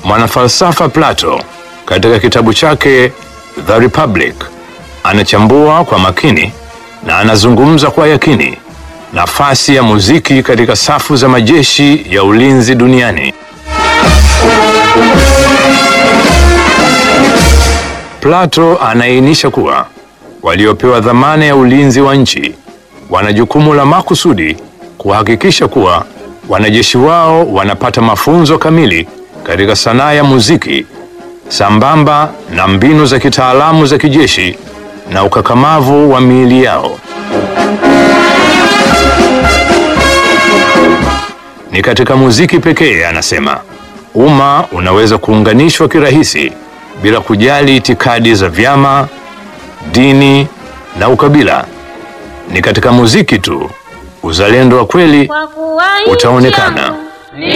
Mwanafalsafa Plato katika kitabu chake The Republic anachambua kwa makini na anazungumza kwa yakini nafasi ya muziki katika safu za majeshi ya ulinzi duniani. Plato anaainisha kuwa waliopewa dhamana ya ulinzi wa nchi wana jukumu la makusudi kuhakikisha kuwa wanajeshi wao wanapata mafunzo kamili katika sanaa ya muziki sambamba na mbinu za kitaalamu za kijeshi na ukakamavu wa miili yao. Ni katika muziki pekee, anasema, umma unaweza kuunganishwa kirahisi bila kujali itikadi za vyama, dini na ukabila. Ni katika muziki tu uzalendo wa kweli Kwa kuwa utaonekana. nchi yangu